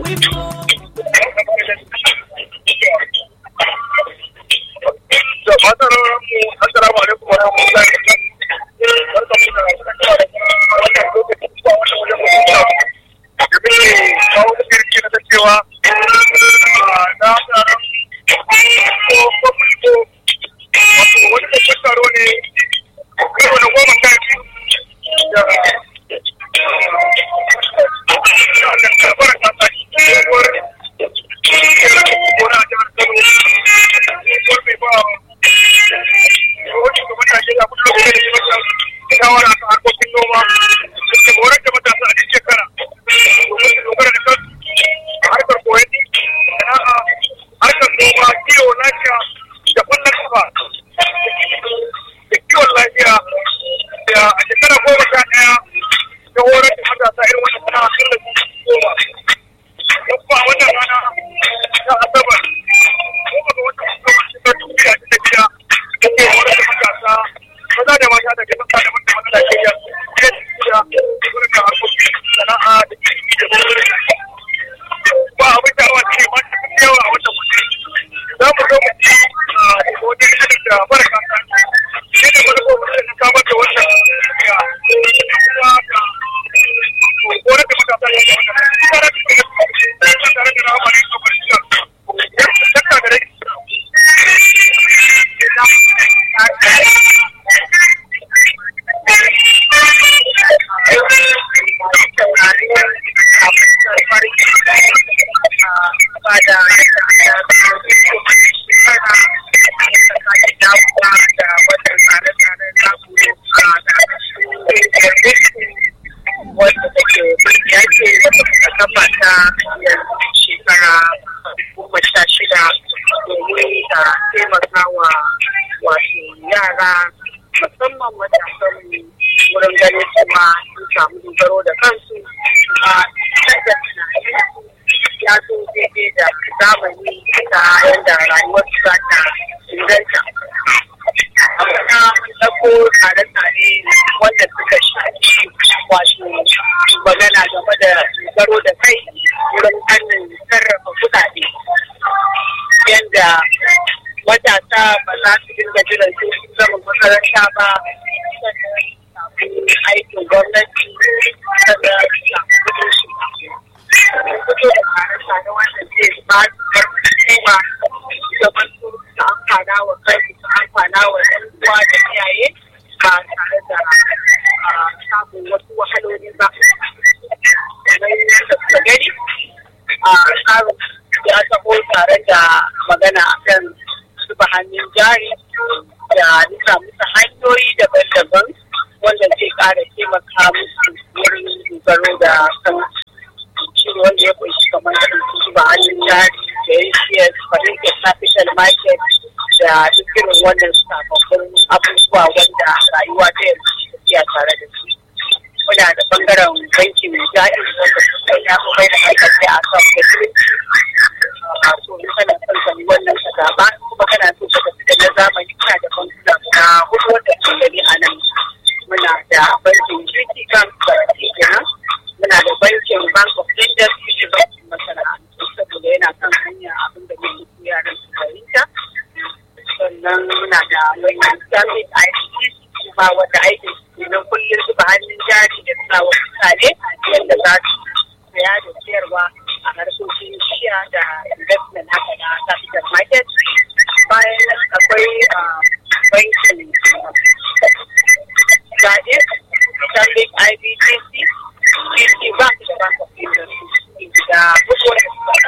da fatar mu assalamu alaikum wa rahmatullahi wa barakatuh barkamu da wannan lokacin zuwa wannan wajen mutunta da bai kawo da kirki na cewa na tsaron ko ko mulko wato wani babban taro ne karo na goma sha biyu da da karbar kasa tsohuwar gona jihar kano tsohuwar mai ba rahoton gaban najeriya kullum lokacin da ya masa shawara ta harkokin noma da horar da matasa a cikin shekara domin su dogara da kansu a harkar koyon sana'a harkar noma kiwo lafiya da kwallon kafa da kiwon lafiya da a shekara goma sha ɗaya ta horar da matasa irin wannan sana'a sun da su goma don kuma a wannan rana ta asabar goma ga watan asabar shekar dubu da ashirin da shida da ke horar da matasa maza da mata da jama'a da mata na Najeriya da gurin da harkokin sana'a da ilimi da gurin ba abin da awa ce ma ta yawa a wannan mutum za mu zo mu ci a wajen shirin da baraka ta shi ne wani kokarin da samar da wannan ya kuma da horar da matasa ya ga wannan tare da tare da rahama ne kafar shi ya saka da rai wanda take ya ce a kafa ta shekara goma sha shida domin ta taimaka wa wato yara musamman matasan wurin ganin cewa sun samu dogaro da kansu a da tunaninsu ya zo daidai da zamani ta yadda rayuwar su za ta inganta. Amma mun ɗauko tsare-tsare wanda suka shafi wato magana game da dogaro da kai wurin hannun sarrafa kuɗaɗe. Yadda matasa ba za su dinga jiran su zama makaranta ba sannan samu aikin gwamnati sannan su samu kudin shi fito da tsare-tsare wanda zai ba su karfi kuma zaman su su amfana wa kai su amfana wa ɗan uwa da iyaye ba tare da samun wasu wahaloli ba kamar yadda suka gani a tsarin ya taho tare da magana akan zuba hannun jari da nuna musu hanyoyi daban-daban wanda zai ƙara taimaka musu wurin dogaro da kan shi wanda ya kunshi kamar irin su zuba hannun jari da ACS, Fahimtar Capital Market da duk irin wannan sababbin abubuwa wanda rayuwa ta yanzu ke tafiya tare da su. Muna da bangaren bankin jari wanda suka ya kuma da hankali a kan facility a so in kana son sani wannan ka zaba kuma kana so ka tafi da na zamani kana da bankuna na hudu wanda ke gani a nan muna da bankin Unity Bank da kenan muna da bankin Bank of Industry bankin masana'antu saboda yana kan hanya abin da muke so yaran su fahimta sannan muna da bankin Islamic ICC kuma wanda aikin su na kullum zuba hannun jari da sa wa mutane yadda za su saya da siyarwa a harkokin shiya da investment haka na capital market bayan akwai bankin zaɓe stanbic ibtc tc bank da bank of industry da bukuwar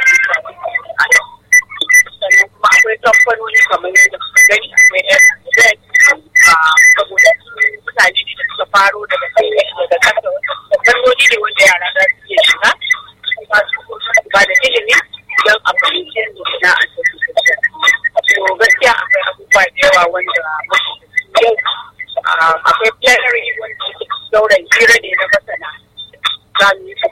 sannan kuma akwai kamfanoni kamar yadda suka gani akwai fz saboda mutane ne da suka faro daga daga kasa da fannoni ne wanda yara za su iya shiga ba su ba da ilimi don a fahimci yadda sana'a ta fi tafiya. To gaskiya akwai abubuwa da yawa wanda yau akwai plenary wanda sauran hira ne na masana za mu yi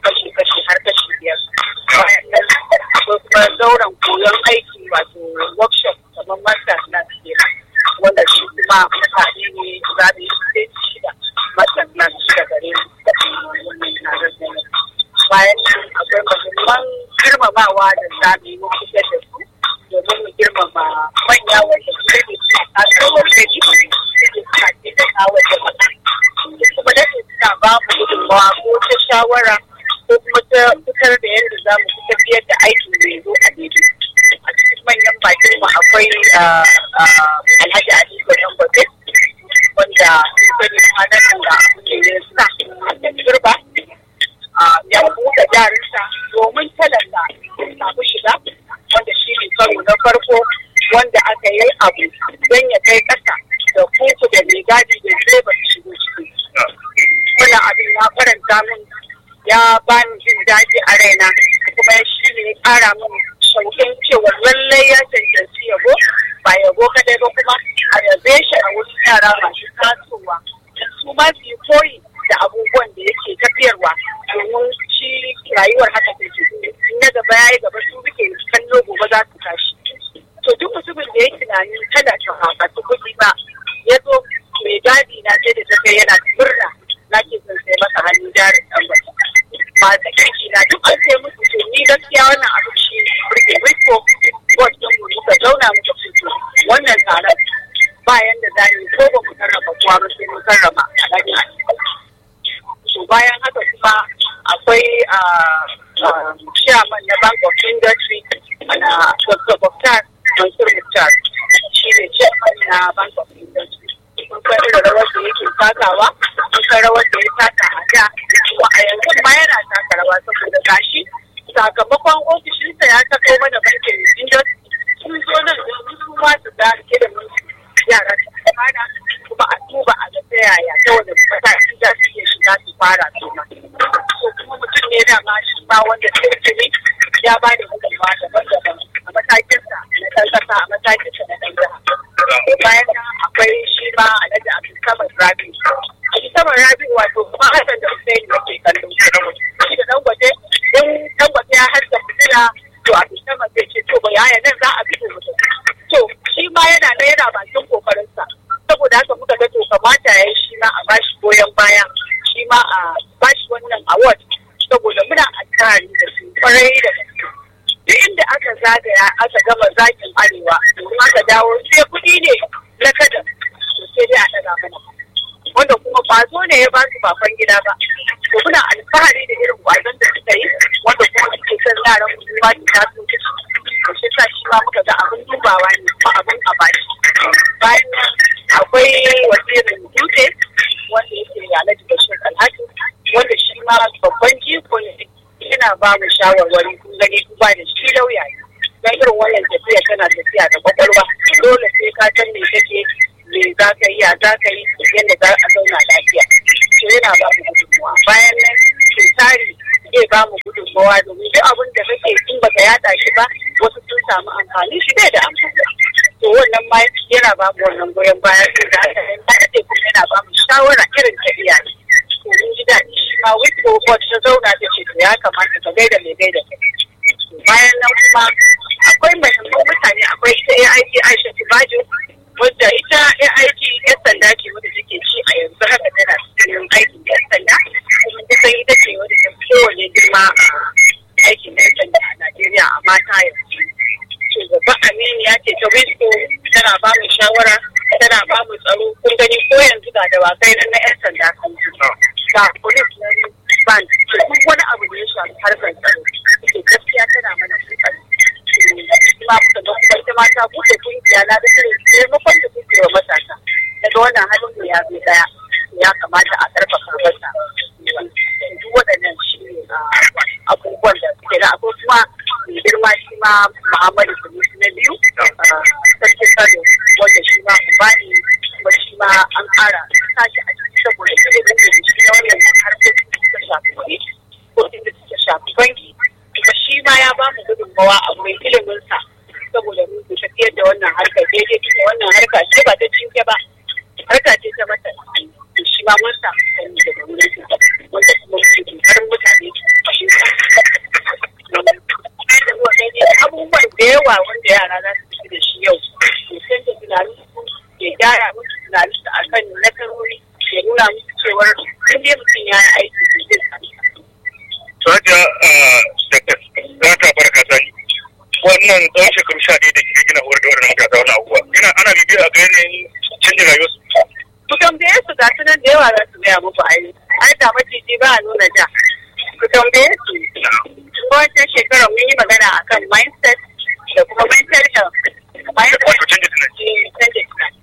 girmamawa da zamu yi mu kusa da su domin mu girmama manya wanda su ne suna kasarwar gani suke suna taimaka wa jama'a kuma da suna ba mu gudunmawa ko ta shawara ko kuma ta fitar da yadda za mu tafiyar da aikin mai zo a daidai a cikin manyan bakin mu akwai alhaji aliko dan gobe wanda sun sani kwanan da abu ne ne suna da turba ya buɗe jarinsa domin talaka samu shiga wanda shi ne karo na farko wanda aka yi abu don ya kai ƙasa da kuku da mai gadi da direba su shigo ciki. Wannan abin ya faranta min ya bani jin daɗi a raina kuma shi ne ya ƙara min shauƙin cewa lallai ya cancanci yabo ba yabo kadai ba kuma a yabe shi a wurin yara masu tasowa su ma su yi koyi da abubuwan da yake tafiyarwa domin shi rayuwar haka take in na gaba ya yi gaba su muke kallo gobe za su tashi to duk mutumin da ya tunani kada ta haƙatu kuɗi ba ya zo mai gadi na ce da tafiya yana murna na ke son sai masa hannun jarin ɗan wata masu kirki na duk an sai musu to ni gaskiya wannan abu shi burge riko bot ɗin mu muka zauna muka fito wannan tsaron bayan da za ni ko ba mu karrama kowa ba sai mun karrama alhaji to bayan haka kuma akwai chairman na bank of industry na dr boktar mansur muktar shi ne chairman na bank of industry mun san irin rawar da yake takawa mun san rawar da ya taka a da kuma a yanzu ma yana taka rawa saboda gashi sakamakon ofishinsa ya sako mana bankin industry sun zo nan domin su ma su ga ilimin yara su fara kuma a duba a ga ta yaya ta wani mataki za su iya shiga su fara su ma ko kuma mutum ne da ma shi ma wanda kirkiri ya ba da gudunmawa daban-daban a matakinsa na ɗan ƙasa a matakinsa na ɗan jiha bayan nan akwai shi ma alhaji abdulsamad rabi abdulsamad rabi wato kuma hassan da hussein da ke kallon shi da dangote in dangote ya haska fitila to abdulsamad zai ce to ba yaya nan za a fito mutum to shi ma yana na yana bakin kokarinsa saboda haka muka ga to kamata ya yi shi ma a bashi goyon baya shi ma a bashi wannan award saboda muna alfahari da su kwarai da gaske duk inda aka zagaya aka gama zakin arewa domin aka dawo sai kuɗi ne na kada to sai dai a ɗaga mana wanda kuma kwazo ne ya ba su bafan gida ba to muna alfahari da irin kwazon da suka yi wanda kuma suke son yaran mu ba su taso to shi sa shi ma muka ga abin dubawa ne kuma abin a bashi bayan nan akwai wasirin dutse wanda yake alhaji bashir alhaji wanda shi ma babban jiko ne yana ba mu shawarwari kun gani kun ba da shi lauya ne dan irin wannan tafiya tana tafiya da kwakwalwa dole sai ka san me kake me za ka yi a za ka yi yadda za a zauna lafiya to yana ba mu gudunmawa bayan nan tsari zai ba mu gudunmawa domin duk abin da kake in baka yada shi ba wasu sun samu amfani shi bai da amfani to wannan ma yana ba mu wannan goyon baya sai da haka yan baya kuma yana ba mu shawara irin ta iyaye to mun ji daɗi shi ma wiko bot ta zauna ta ce to ya kamata ka gaida mai gaida kai bayan nan kuma akwai mahimman mutane akwai ita AIG Aisha Tibajo wadda ita AIG yan sanda ce wadda take ci a yanzu haka tana cikin aikin yan sanda kuma ta san ita ce wadda ta fi kowane girma a aikin yan sanda a Najeriya a mata yanzu. Shugaba Aminu ya ce ta Wisco tana ba mu shawara tana ba mu tsaro kun gani ko yanzu ga dawakai nan na yan sanda kan ga police na ban duk wani abu da ya shafi harkar tsaro ke gaskiya tana mana kokari kuma muka ga kuma ita mata buɗe kungiya na da irin taimakon da suke wa matasa daga wannan halin da ya bi daya ya kamata a karfafa masa duk waɗannan shi ne abubuwan da suke da akwai kuma mai girma shi ma Muhammadu Sulusu na biyu sarkin Kano wanda shi ma ubani kuma shi ma an ƙara sashi a ciki saboda ilimin da shi na wannan harkokin da suka shafi kuɗi ko da suka shafi banki kuma shi ma ya ba mu gudunmawa a wurin iliminsa saboda mun ku tafiyar da wannan harkar daidai da wannan harka ce ba ta cinke ba harka ce ta mata to shi ma mun samu sani daga wurin su wanda kuma muke kokarin mutane su fahimta abubuwan da yawa wanda yara za su fi da shi yau to sai da tunanin su ya gyara musu tunanin su akan nasarori ya nuna musu cewar in dai mutum ya yi aiki to zai sami Saja, za ta wannan tsawon shekaru sha ɗaya da kike gina horar da wannan matasa wannan abubuwa ina ana bibiya a ga yanayin canjin rayuwarsu ku tambaye su ga su nan da yawa za su gaya muku ai ai da maciji ba a nuna ja ku tambaye su wancan shekara mun yi magana akan mindset da kuma mental health mindset wato canjin tunani eh, canjin tunani.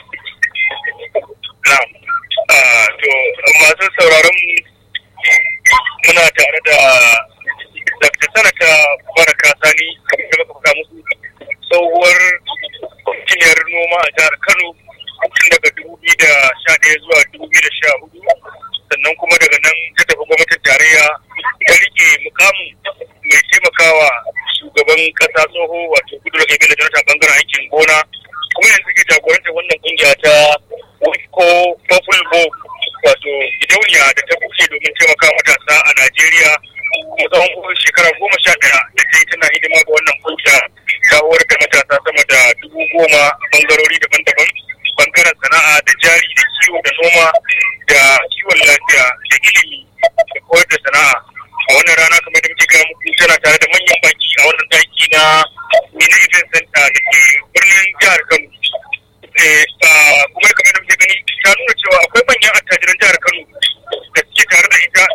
na'am Ah, to masu sauraron mu muna tare da Dr. Sanata Baraka Sani kamar da muka faɗa musu tsohuwar kwamishiniyar noma a jihar Kano tun daga dubu biyu da sha ɗaya zuwa dubu biyu da sha hudu sannan kuma daga nan ta tafi gwamnatin tarayya ta rike mukamin mai taimakawa shugaban ƙasa tsoho wato gudu da da jonathan bangaren aikin gona kuma yanzu ke jagorantar wannan kungiya ta Wiko Purple Bow wato gidauniya da ta buke domin taimaka matasa a Najeriya kuma tsawon shekara goma sha ɗaya da ta yi tana hidima ga wannan kungiya ta horar da matasa sama da dubu goma a bangarori daban-daban bangaren sana'a da jari da kiwo da noma da kiwon lafiya da ilimi da koyar da sana'a a wannan rana kamar da muke gaya muku tana tare da manyan baki a wannan daki na Mina Event Center da ke birnin jihar Kano eh, ah, kuma kamar da muke gani ta nuna cewa akwai manyan attajiran jihar Kano da suke tare da ita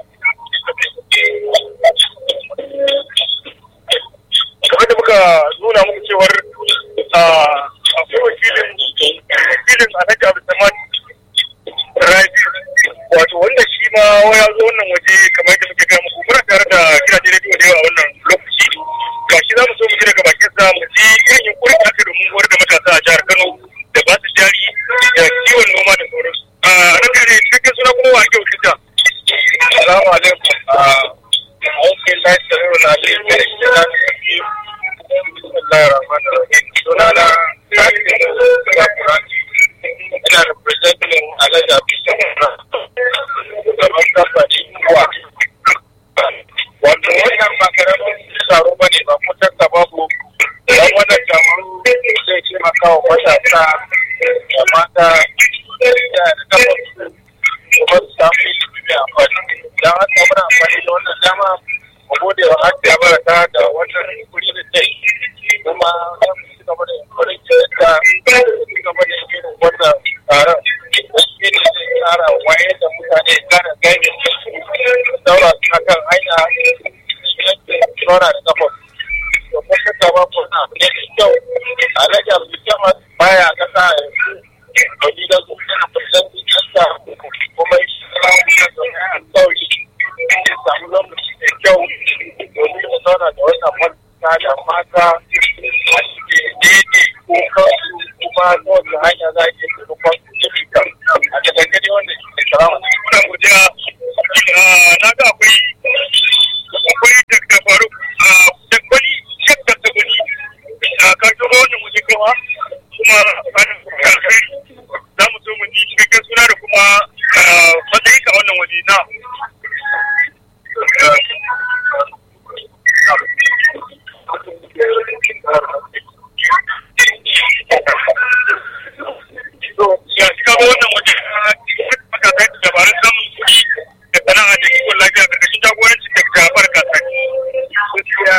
kamar da muka nuna muku cewar ah, akwai wakilin wakilin Alhaji Abdulsamad Rabi wato wanda shi ma ya zo wannan waje kamar da muke gaya muku muna tare da gidajen rediyo da yawa a wannan lokaci gashi za mu so mu ji daga bakin sa mu ji irin yunkurin da aka domin horar da matasa a jihar Kano da ba su jari da kiwon noma da sauransu. A ranka ne cikakken suna kuma wa ake wakilta. Assalamu alaikum. Aikin lafiya yau na ne mai gida. Bismillahir Rahmanir Rahim. Sunana Sani Gakurani. Ina representing Alhaji Abdulsamad. Gaban kamfani kuwa. Wato wannan ba karamin taro ba ne ba ko takka babu don wannan taro zai taimaka wa matasa da mata da da kafa kuma su samu ilimi mai amfani. Don haka muna amfani da wannan dama mu gode wa Hajji Baraka da wannan kuri da ta yi. Kuma za mu ci gaba da yankurin da ci gaba da yin wannan taron. Shi ne zai kara wayar da mutane kara gane daura suna kan hanya yanke tsora da kafa. To ko shakka ba ko na abu ne mai kyau. Alhaji Abdulsamad baya kasa yanzu. Domin da su yana fuskanci kasa kuma shi ya sauri. Ya samu lokaci mai kyau domin ya zauna da wannan mata da mata a cikin daidai ko kansu kuma ta wata hanya za a iya taimakon ilimi a takaice dai wanda shi ne salamu. Muna godiya na ga akwai akwai Dr. Faruk da kwani Shek Dr. Gwani ka shigo wannan waje kawa kuma za mu so mu ji cikakken suna da kuma matsayin ka wannan waje na. So, ya shi kaga wannan waje matasa dabarun samun kuɗi da sana'a da kiwon lafiya ƙarƙashin jagorancin da ta barka sani. Gaskiya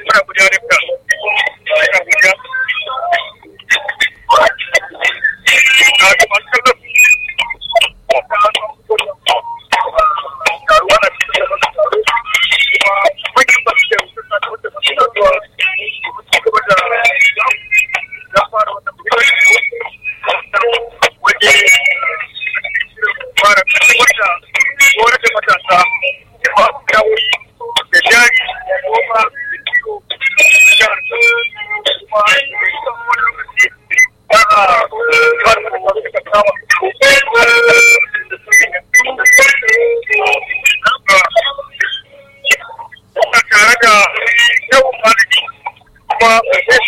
muna guda da ka ina guda a ga masu kallon taruwa na cikin da masu taro kuma manyan ba su da wasu na da wata masu taruwa su gaba da ya fara wata waje fara wata horar da matasa da ba su kawai da jari da noma da kiwo da jihar kuma da ita wani lokaci ba a kawai da wasu suka kama Ina tare da yawan malami kuma